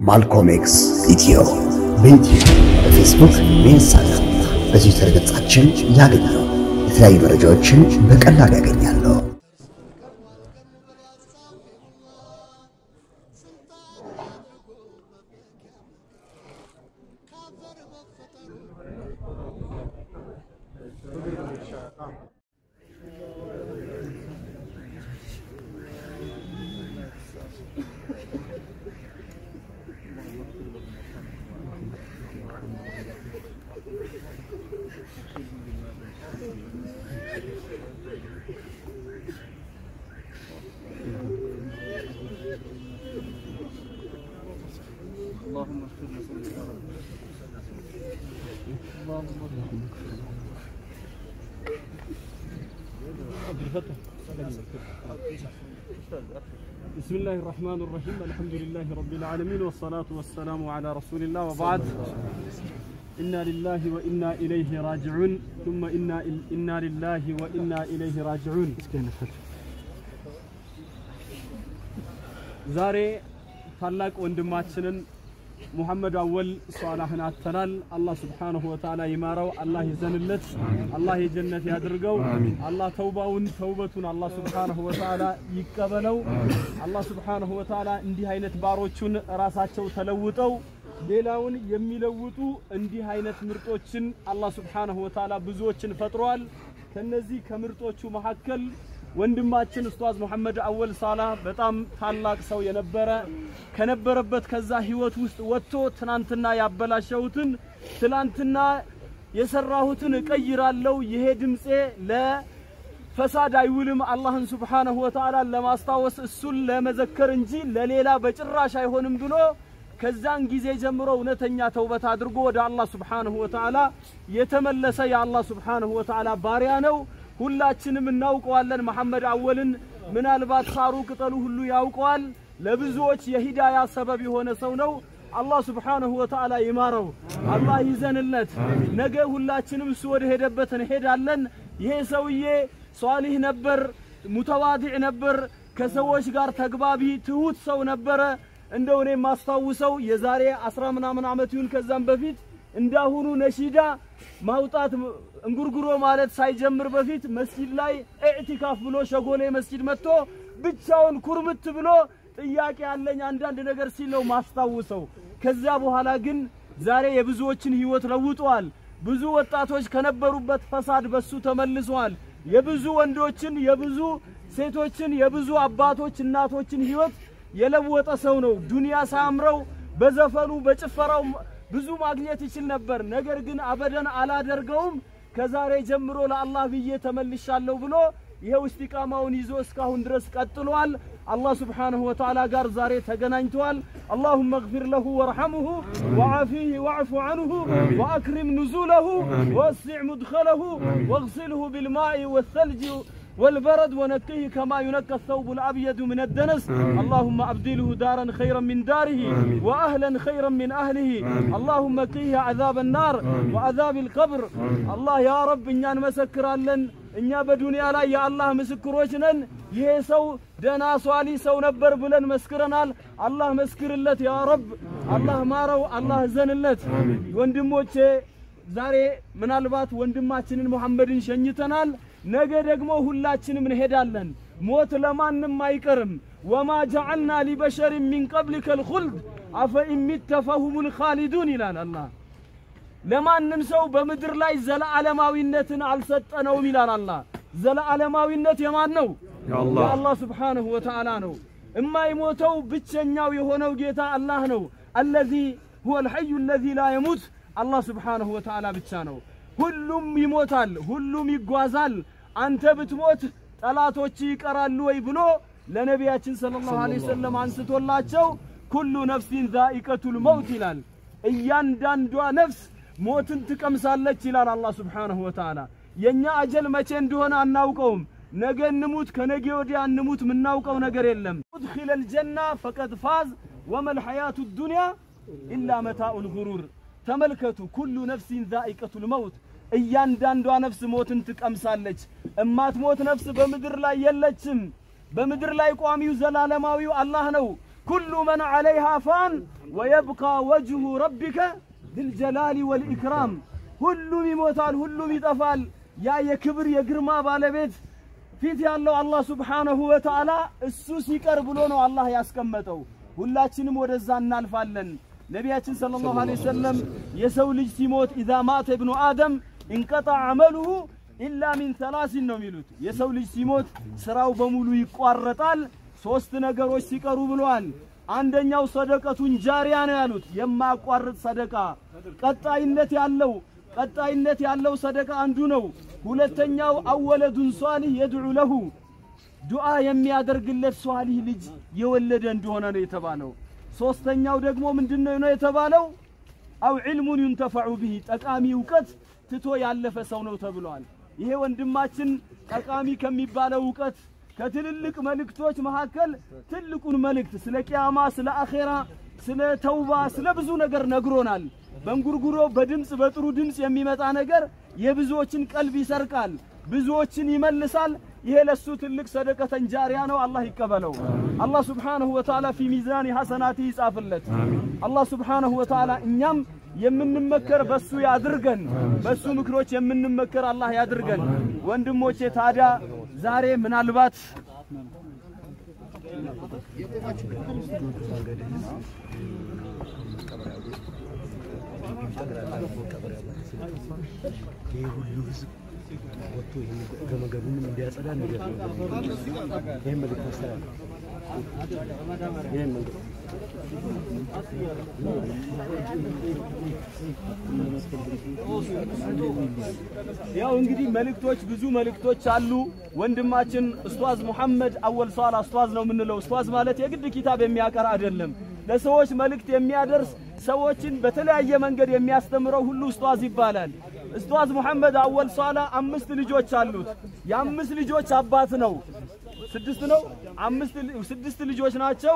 ማልኮም ኤክስ ኢትዮ በዩቲዩብ በፌስቡክ በኢንስታግራም በትዊተር ገጻችን ያገኛሉ። የተለያዩ መረጃዎችን በቀላሉ ያገኛሉ። اللهم اغفر لنا يا رب اللهم بسم الله الرحمن الرحيم الحمد لله رب العالمين والصلاة والسلام على رسول الله وبعد إنا لله وإنا إليه راجعون ثم إنا إنا لله وإنا إليه راجعون ዛሬ ታላቅ ወንድማችንን ሙሐመድ አወል ሷላህን አተናል። አላህ ስብሓነሁ ወተዓላ ይማረው፣ አላህ ይዘንለት፣ አላህ የጀነት ያድርገው። አላህ ተውባውን ተውበቱን አላህ ስብሓነሁ ወተዓላ ይቀበለው። አላህ ስብሓነሁ ወተዓላ እንዲህ አይነት ባሮቹን ራሳቸው ተለውጠው ሌላውን የሚለውጡ እንዲህ አይነት ምርጦችን አላህ ስብሓነሁ ወተዓላ ብዙዎችን ፈጥሯል። ከነዚህ ከምርጦቹ መካከል ወንድማችን ኡስታዝ መሐመድ አወል ሳላህ በጣም ታላቅ ሰው የነበረ ከነበረበት ከዛ ህይወት ውስጥ ወጥቶ ትናንትና ያበላሸሁትን ትናንትና የሰራሁትን እቀይራለሁ፣ ይሄ ድምፄ ለፈሳድ አይውልም፣ አላህን ሱብሓነሁ ወተዓላ ለማስታወስ እሱን ለመዘከር እንጂ ለሌላ በጭራሽ አይሆንም ብሎ ከዛን ጊዜ ጀምሮ እውነተኛ ተውበት አድርጎ ወደ አላህ ሱብሓነሁ ወተዓላ የተመለሰ የአላህ ሱብሓነሁ ወተዓላ ባሪያ ነው። ሁላችንም እናውቀዋለን። መሐመድ አወልን ምናልባት ሳሩ ቅጠሉ ሁሉ ያውቀዋል። ለብዙዎች የሂዳያ ሰበብ የሆነ ሰው ነው። አላህ ስብሓነሁ ወተዓላ ይማረው፣ አላህ ይዘንለት። ነገ ሁላችንም እሱ ወደ ሄደበት እንሄዳለን። ይሄ ሰውዬ ሷሊህ ነበር፣ ሙተዋዲዕ ነበር፣ ከሰዎች ጋር ተግባቢ ትሁት ሰው ነበረ። እንደው እኔ የማስታውሰው የዛሬ አስራ ምናምን ዓመት ይሁን ከዛም በፊት እንዳሁኑ ነሺዳ ማውጣት እንጉርጉሮ ማለት ሳይጀምር በፊት መስጂድ ላይ ኢዕቲካፍ ብሎ ሸጎሌ መስጂድ መጥቶ ብቻውን ኩርምት ብሎ ጥያቄ ያለኝ አንዳንድ ነገር ሲል ነው ማስታውሰው። ከዚያ በኋላ ግን ዛሬ የብዙዎችን ህይወት ለውጧል። ብዙ ወጣቶች ከነበሩበት ፈሳድ በሱ ተመልሰዋል። የብዙ ወንዶችን፣ የብዙ ሴቶችን፣ የብዙ አባቶች እናቶችን ህይወት የለወጠ ሰው ነው። ዱንያ ሳያምረው በዘፈኑ በጭፈራው ብዙ ማግኘት ይችል ነበር። ነገር ግን አበደን አላደርገውም ከዛሬ ጀምሮ ለአላህ ብዬ ተመልሻለሁ ብሎ ይኸው እስቲቃማውን ይዞ እስካሁን ድረስ ቀጥሏል። አላህ ስብሓንሁ ወተዓላ ጋር ዛሬ ተገናኝተዋል። አላሁመ እግፊር ለሁ ወርሐምሁ ወዓፊህ ወዕፉ ዐንሁ ወአክሪም ኑዙለሁ ወወሲዕ ሙድኸለሁ ወእግሲልሁ ቢልማኢ ወተልጅ والبرد ونقيه كما ينقى الثوب الأبيض من الدنس اللهم أبدله دارا خيرا من داره وأهلا خيرا من أهله اللهم قيه عذاب النار وعذاب القبر الله يا رب إننا نمسكر لن እኛ በዱንያ ላይ የአላህ ምስክሮች ነን። ይሄ ሰው ደና ሷሊ ሰው ነበር ብለን መስክረናል። አላህ መስክርለት ያ ረብ። አላህ ማረው፣ አላህ ዘንለት። ወንድሞቼ ዛሬ ምናልባት ወንድማችንን ሙሐመድን ሸኝተናል። ነገ ደግሞ ሁላችንም እንሄዳለን። ሞት ለማንም አይቀርም። ወማ ጀዐልና ሊበሸርን ሚን ቀብሊከ ልኹልድ አፈኢን ሚተ ፈሁሙል ኻሊዱን ይላል አላህ። ለማንም ሰው በምድር ላይ ዘለዓለማዊነትን አልሰጠነውም ይላል አላህ። ዘለዓለማዊነት የማን ነው? የአላህ ስብሓንሁ ወተዓላ ነው። እማይሞተው ብቸኛው የሆነው ጌታ አላህ ነው። አለዚ ሁወ ልሐዩ አለዚ ላ የሙት አላህ ስብሓንሁ ወተዓላ ብቻ ነው። ሁሉም ይሞታል፣ ሁሉም ይጓዛል። አንተ ብትሞት ጠላቶች ይቀራሉ ወይ ብሎ ለነቢያችን ሰለላሁ ዐለይሂ ወሰለም አንስቶላቸው ኩሉ ነፍሲን ዛኢቀቱል መውት ይላል። እያንዳንዷ ነፍስ ሞትን ትቀምሳለች ይላል አላህ ስብሓንሁ ወተዓላ። የእኛ አጀል መቼ እንደሆነ አናውቀውም። ነገ እንሙት ከነገ ወዲያ እንሙት የምናውቀው ነገር የለም። ኡድኺለል ጀና ፈቀድ ፋዝ ወመል ሐያቱ ዱንያ ኢላ መታኡል ጉሩር። ተመልከቱ፣ ኩሉ ነፍሲን ዛኢቀቱል መውት እያንዳንዷ ነፍስ ሞትን ትቀምሳለች። እማትሞት ነፍስ በምድር ላይ የለችም። በምድር ላይ ቋሚው ዘላለማዊው አላህ ነው። ኩሉ መን ዐለይሃ ፋን ወየብቃ ወጅሁ ረቢከ ዝልጀላሊ ወልኢክራም ሁሉም ይሞታል፣ ሁሉም ይጠፋል። ያ የክብር የግርማ ባለቤት ፊት ያለው አላህ ሱብሓነሁ ወተዓላ እሱ ሲቀር ብሎ ነው አላህ ያስቀመጠው። ሁላችንም ወደዛ እናልፋለን። ነቢያችን ሰለላሁ ዐለይሂ ወሰለም የሰው ልጅ ሲሞት ኢዛ ማተ ኢብኑ አደም እንቀጣ አመሉሁ ኢላ ሚን ሰላሲን ነው የሚሉት። የሰው ልጅ ሲሞት ስራው በሙሉ ይቋረጣል ሶስት ነገሮች ሲቀሩ ብለዋል። አንደኛው ሰደቀቱን ጃሪያ ነው ያሉት፣ የማያቋርጥ ሰደቃ ቀጣይነት ያለው ቀጣይነት ያለው ሰደቃ አንዱ ነው። ሁለተኛው አወለዱን ሷሊህ የድዑ ለሁ ዱዓ የሚያደርግለት ሷሊህ ልጅ የወለደ እንደሆነ ነው የተባለው። ሶስተኛው ደግሞ ምንድነው ነው የተባለው? አው ዒልሙን ዩንተፈዑ ቢሂ ጠቃሚ እውቀት ትቶ ያለፈ ሰው ነው ተብሏል። ይሄ ወንድማችን ጠቃሚ ከሚባለው እውቀት ከትልልቅ መልእክቶች መካከል ትልቁን መልእክት ስለ ቅያማ፣ ስለ አኼራ፣ ስለ ተውባ፣ ስለ ብዙ ነገር ነግሮናል። በእንጉርጉሮ በድምፅ በጥሩ ድምፅ የሚመጣ ነገር የብዙዎችን ቀልብ ይሰርቃል፣ ብዙዎችን ይመልሳል። ይሄ ለሱ ትልቅ ሰደቀተን ጃሪያ ነው። አላህ ይቀበለው። አላህ ሱብሓነሁ ወተዓላ ፊ ሚዛኒ ሐሰናቲ ይጻፍለት። አላህ ሱብሓነሁ ወተዓላ እኛም የምንመከር በሱ ያድርገን። በሱ ምክሮች የምንመከር አላህ ያድርገን። ወንድሞቼ ታዲያ ዛሬ ምናልባት ይህ ሁሉ ህዝብ ወጥቶ ገመገቡንም እንዲያጸዳ ነገር ይህን መልእክት አስተላልፍ። ይህን መንገድ ያው እንግዲህ መልእክቶች ብዙ መልእክቶች አሉ። ወንድማችን ኡስታዝ ሙሐመድ አወል ሷላ ኡስታዝ ነው የምንለው። ኡስታዝ ማለት የግድ ኪታብ የሚያቀራ አይደለም። ለሰዎች መልእክት የሚያደርስ ሰዎችን በተለያየ መንገድ የሚያስተምረው ሁሉ ኡስታዝ ይባላል። ኡስታዝ ሙሐመድ አወል ሷላ አምስት ልጆች አሉት። የአምስት ልጆች አባት ነው። ስድስት ነው አምስት ስድስት ልጆች ናቸው።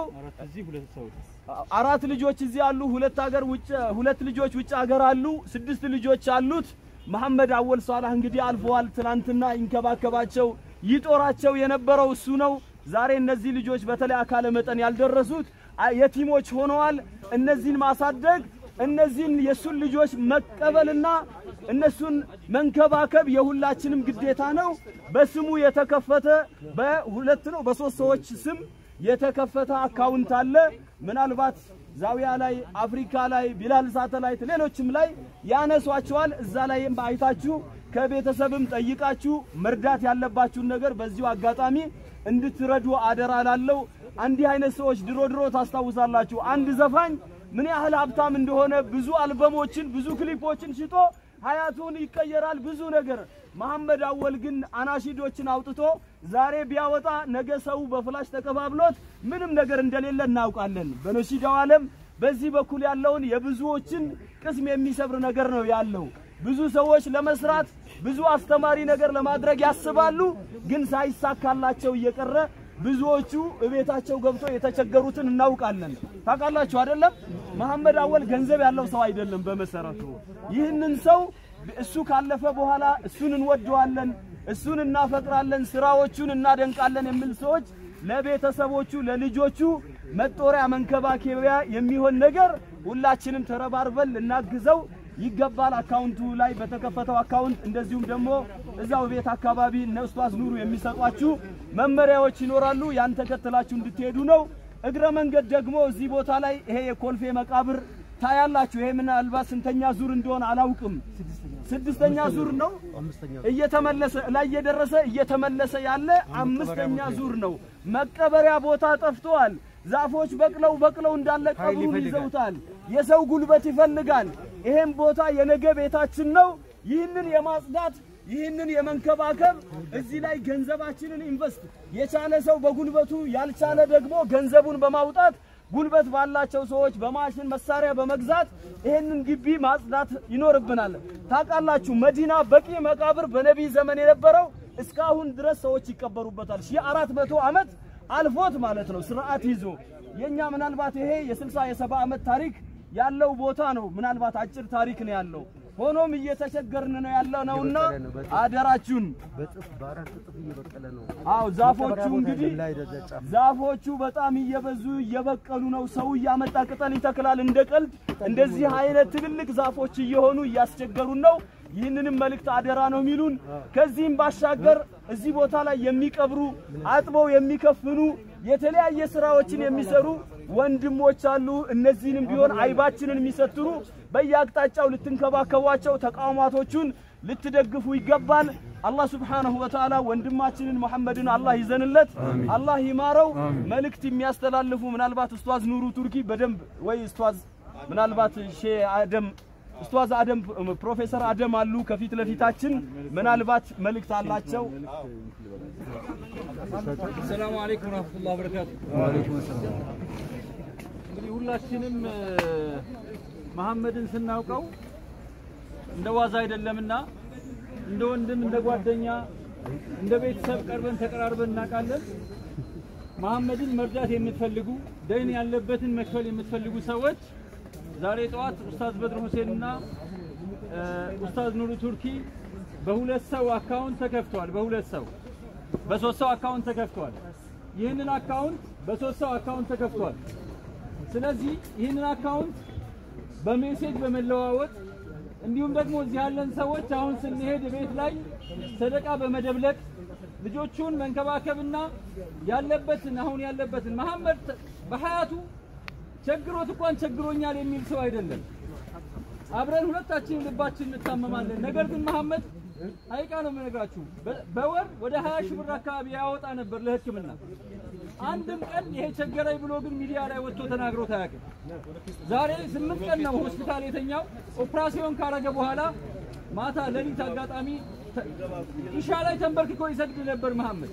አራት ልጆች እዚህ አሉ። ሁለት ሀገር ውጭ ሁለት ልጆች ውጭ ሀገር አሉ። ስድስት ልጆች አሉት። መሐመድ አወል ሷላህ እንግዲህ አልፈዋል። ትናንትና ይንከባከባቸው ይጦራቸው የነበረው እሱ ነው። ዛሬ እነዚህ ልጆች በተለይ አካለ መጠን ያልደረሱት የቲሞች ሆነዋል። እነዚህን ማሳደግ እነዚህን የእሱን ልጆች መቀበልና እነሱን መንከባከብ የሁላችንም ግዴታ ነው። በስሙ የተከፈተ በሁለት ነው በሶስት ሰዎች ስም የተከፈተ አካውንት አለ። ምናልባት ዛዊያ ላይ፣ አፍሪካ ላይ፣ ቢላል ሳተላይት፣ ሌሎችም ላይ ያነሷቸዋል። እዛ ላይም አይታችሁ ከቤተሰብም ጠይቃችሁ መርዳት ያለባችሁን ነገር በዚሁ አጋጣሚ እንድትረዱ አደራ ላለው። እንዲህ አይነት ሰዎች ድሮ ድሮ ታስታውሳላችሁ። አንድ ዘፋኝ ምን ያህል ሀብታም እንደሆነ ብዙ አልበሞችን ብዙ ክሊፖችን ሽጦ ሀያቱን ይቀየራል ብዙ ነገር። መሐመድ አወል ግን አናሺዶችን አውጥቶ ዛሬ ቢያወጣ ነገ ሰው በፍላሽ ተቀባብሎት ምንም ነገር እንደሌለ እናውቃለን። በነሺዳው ዓለም በዚህ በኩል ያለውን የብዙዎችን ቅስም የሚሰብር ነገር ነው ያለው። ብዙ ሰዎች ለመስራት ብዙ አስተማሪ ነገር ለማድረግ ያስባሉ፣ ግን ሳይሳካላቸው እየቀረ ብዙዎቹ እቤታቸው ገብቶ የተቸገሩትን እናውቃለን። ታውቃላችሁ አይደለም? መሐመድ አወል ገንዘብ ያለው ሰው አይደለም በመሰረቱ። ይህንን ሰው እሱ ካለፈ በኋላ እሱን እንወደዋለን፣ እሱን እናፈቅራለን፣ ስራዎቹን እናደንቃለን የሚል ሰዎች ለቤተሰቦቹ ለልጆቹ መጦሪያ መንከባከቢያ የሚሆን ነገር ሁላችንም ተረባርበን ልናግዘው ይገባል። አካውንቱ ላይ በተከፈተው አካውንት እንደዚሁም ደግሞ እዛው ቤት አካባቢ እነ ኡስታዝ ኑሩ የሚሰጧችሁ መመሪያዎች ይኖራሉ። ያን ተከትላችሁ እንድትሄዱ ነው። እግረ መንገድ ደግሞ እዚህ ቦታ ላይ ይሄ የኮልፌ መቃብር ታያላችሁ። ይሄ ምናልባት ስንተኛ ዙር እንደሆነ አላውቅም። ስድስተኛ ዙር ነው እየተመለሰ ላይ እየደረሰ እየተመለሰ ያለ አምስተኛ ዙር ነው። መቀበሪያ ቦታ ጠፍተዋል። ዛፎች በቅለው በቅለው እንዳለ ቀብሩን ይዘውታል። የሰው ጉልበት ይፈልጋል። ይሄም ቦታ የነገ ቤታችን ነው። ይህንን የማጽዳት ይህንን የመንከባከብ እዚህ ላይ ገንዘባችንን ኢንቨስት የቻለ ሰው በጉልበቱ ያልቻለ ደግሞ ገንዘቡን በማውጣት ጉልበት ባላቸው ሰዎች በማሽን መሳሪያ በመግዛት ይህንን ግቢ ማጽዳት ይኖርብናል። ታውቃላችሁ መዲና በቂ መቃብር በነቢይ ዘመን የነበረው እስካሁን ድረስ ሰዎች ይቀበሩበታል። ሺህ አራት መቶ ዓመት አልፎት ማለት ነው ስርዓት ይዞ የኛ ምናልባት ይሄ የስልሳ የሰባ ዓመት ታሪክ ያለው ቦታ ነው። ምናልባት አጭር ታሪክ ነው ያለው። ሆኖም እየተቸገርን ነው ያለነውና አደራችሁን በጥፍ በአራት እጥፍ እየበቀለ ነው። አዎ ዛፎቹ እንግዲህ ላይ ደረጃ ጫፍ ዛፎቹ በጣም እየበዙ እየበቀሉ ነው። ሰው እያመጣ ቅጠል ይተክላል እንደ ቀልድ። እንደዚህ አይነት ትልልቅ ዛፎች እየሆኑ እያስቸገሩን ነው። ይህንንም መልእክት አደራ ነው የሚሉን። ከዚህም ባሻገር እዚህ ቦታ ላይ የሚቀብሩ አጥበው የሚከፍኑ የተለያየ ስራዎችን የሚሰሩ ወንድሞች አሉ። እነዚህንም ቢሆን አይባችንን የሚሰትሩ በየአቅጣጫው ልትንከባከቧቸው፣ ተቋማቶቹን ልትደግፉ ይገባል። አላህ ሱብሓነሁ ወተዓላ ወንድማችንን መሐመድን አላህ ይዘንለት፣ አላህ ይማረው። መልእክት የሚያስተላልፉ ምናልባት ኡስታዝ ኑሩ ቱርኪ በደንብ ወይ ኡስታዝ ምናልባት ሼህ አደም ኡስታዝ አደም ፕሮፌሰር አደም አሉ ከፊት ለፊታችን ምናልባት መልእክት አላቸው። ሰላሙ አለይኩም ወራህመቱላሂ ወበረካቱ። እንግዲህ ሁላችንም እ፣ መሐመድን ስናውቀው እንደ ዋዛ አይደለምና እንደ ወንድም እንደ ጓደኛ እንደ ቤተሰብ ቀርበን ተቀራርበን እናውቃለን። መሐመድን መርዳት የምትፈልጉ ደይን ያለበትን መክፈል የምትፈልጉ ሰዎች ዛሬ ጠዋት ኡስታዝ በድር ሁሴንና እ፣ ኡስታዝ ኑሩ ቱርኪ በሁለት ሰው አካውንት ተከፍተዋል። በሁለት ሰው በሶስት ሰው አካውንት ተከፍቷል። ይህንን አካውንት በሶስት ሰው አካውንት ተከፍቷል። ስለዚህ ይህንን አካውንት በሜሴጅ በመለዋወጥ እንዲሁም ደግሞ እዚህ ያለን ሰዎች አሁን ስንሄድ ቤት ላይ ሰደቃ በመደብለቅ ልጆቹን መንከባከብና ያለበትን አሁን ያለበትን መሐመድ በሀያቱ ቸግሮት እንኳን ቸግሮኛል የሚል ሰው አይደለም። አብረን ሁለታችን ልባችን እንታመማለን። ነገር ግን መሐመድ አይቃ ነው የምነግራችሁ በ- በወር ወደ 20 ሺህ ብር አካባቢ ያወጣ ነበር ለሕክምና። አንድም ቀን ይሄ ቸገረኝ ብሎ ግን ሚዲያ ላይ ወጥቶ ተናግሮት አያውቅም። ዛሬ ስምንት ቀን ነው ሆስፒታል የተኛው። ኦፕራሲዮን ካረገ በኋላ ማታ ሌሊት አጋጣሚ ተ- ኢሻ ላይ ተንበርክኮ ይሰግድ ነበር መሐመድ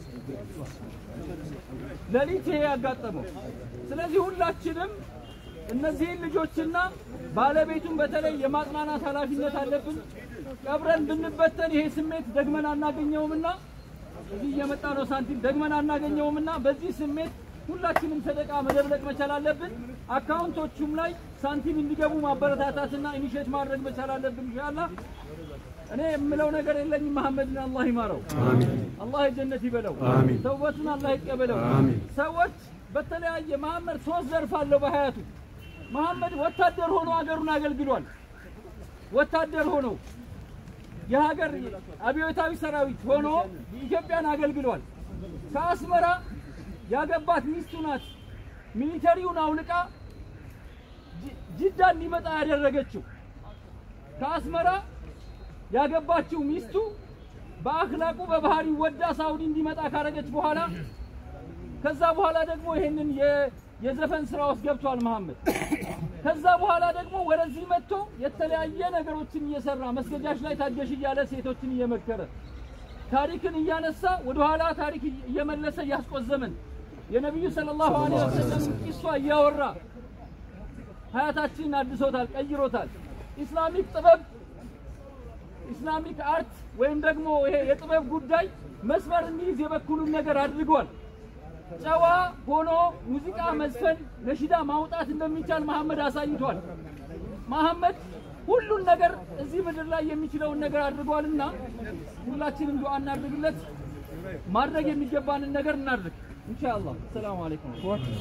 ሌሊት ይሄ ያጋጠመው። ስለዚህ ሁላችንም እነዚህን ልጆችና ባለቤቱን በተለይ የማጽናናት ኃላፊነት አለብን። ቀብረን ብንበተን ይሄ ስሜት ደግመን አናገኘውምና እዚህ እየመጣ ነው ሳንቲም ደግመን አናገኘውምና በዚህ ስሜት ሁላችንም ሰደቃ መደብለቅ መቻል አለብን። አካውንቶቹም ላይ ሳንቲም እንዲገቡ ማበረታታትና ኢኒሼት ማድረግ መቻል አለብን ኢንሻአላህ። እኔ የምለው ነገር የለኝም። መሐመድን አላህ ይማረው፣ አላህ የጀነት ይበለው፣ ተውበቱን አላህ ይቀበለው። ሰዎች በተለያየ መሐመድ ሶስት ዘርፍ አለው በሀያቱ። መሐመድ ወታደር ሆኖ ሀገሩን አገልግሏል። ወታደር ሆኖ የሀገር አብዮታዊ ሰራዊት ሆኖ ኢትዮጵያን አገልግሏል። ከአስመራ ያገባት ሚስቱ ናት ሚሊተሪውን አውልቃ ጅ- ጅዳ እንዲመጣ ያደረገችው። ከአስመራ ያገባችው ሚስቱ በአክላቁ በባህሪ ወዳ ሳውዲ እንዲመጣ ካረገች በኋላ ከዛ በኋላ ደግሞ ይሄንን የ- የዘፈን ስራ ውስጥ ገብቷል መሐመድ። ከዛ በኋላ ደግሞ ወደዚህ መጥቶ የተለያየ ነገሮችን እየሰራ መስገጃሽ ላይ ታገሽ እያለ ሴቶችን እየመከረ ታሪክን እያነሳ ወደኋላ ታሪክ እየመለሰ እያስቆዘመን የነቢዩ ሰለላሁ ዐለይሂ ወሰለም ቂሷ እያወራ ሀያታችንን አድሶታል፣ ቀይሮታል። ኢስላሚክ ጥበብ ኢስላሚክ አርት ወይም ደግሞ ይሄ የጥበብ ጉዳይ መስመር እንዲይዝ የበኩሉን ነገር አድርጓል። ጨዋ ሆኖ ሙዚቃ መዝፈን፣ ነሽዳ ማውጣት እንደሚቻል መሐመድ አሳይቷል። መሐመድ ሁሉን ነገር እዚህ ምድር ላይ የሚችለውን ነገር አድርጓልና ሁላችንም ዱዓ እናድርግለት። ማድረግ የሚገባንን ነገር እናድርግ ኢንሻአላህ። ሰላም አለይኩም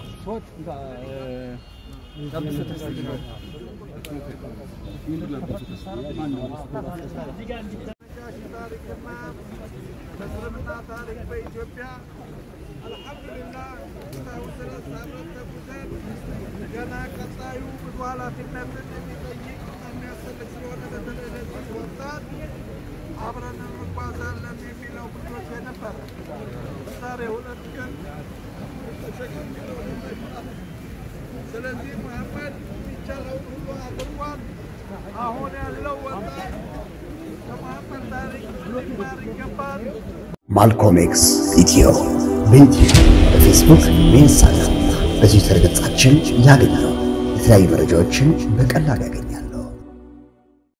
በእስልምና ታሪክ በኢትዮጵያ አልሐምዱሊላህ እስካሁን ድረስ አብረን ተጉዘን ገና ቀጣዩ ብዙ ኃላፊነትን የሚጠይቅ የሚያስፈልግ ስለሆነ በተለይ ለዚህ ወጣት አብረን እንጓዛለን የሚለው ምኞቴ ነበረ። ዛሬ ሁለት ቀን ተሸክም ስለዚህ መሐመድ የሚቻለውን ሁሉ አድርጓል። አሁን ያለው ወጣት ከመሐመድ ታሪክ ሊማር ይገባል። ማልኮም ኤክስ ኢትዮ በኢትዮ በፌስቡክ በኢንስታግራም በትዊተር ገጻችን ያገኛሉ። የተለያዩ መረጃዎችን በቀላሉ ያገኛሉ።